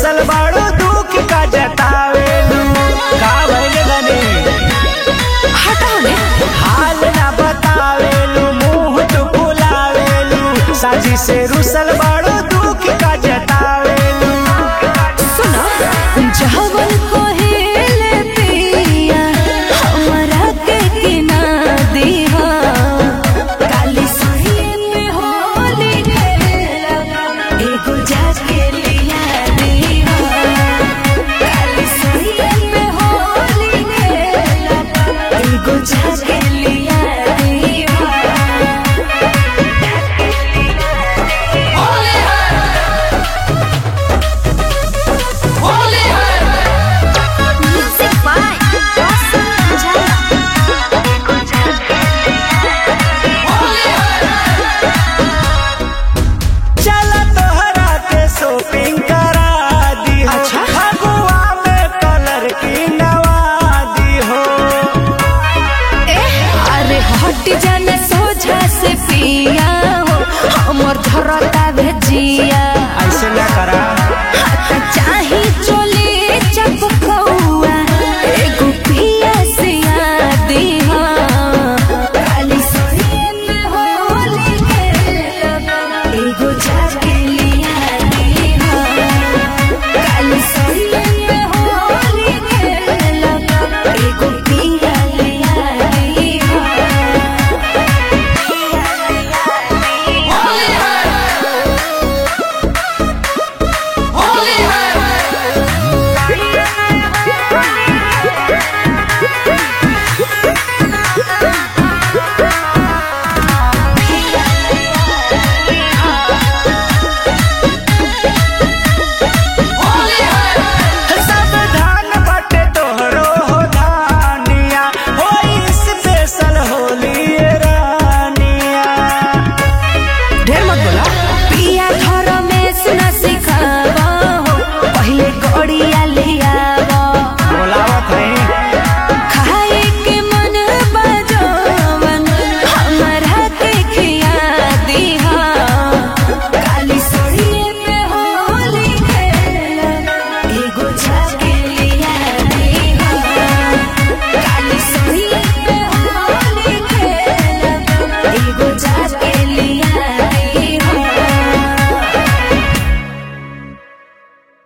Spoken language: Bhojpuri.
रुसल बाड़ू दुख का जतावेलू का भइल गने हटाओ ने हाल ना बतावेलू मुंह तो फुलावेलू साजी से रुसल बाड़ू दुख का जतावेलू सुनो जहवन कोहेले पिया हमरा के किना दीहा काली सही में होली खेला एगो जाके लिया दीहा काली सही में होली खेला एगो जाके लिया दीहा Music by Awesome Jaya. चला तोहरा के शॉपिंग करा दी हो अच्छा। फगुआ में कलर की नवादी हो अरे हट जाने सोझा से पिया हो हमर धरता भेजिया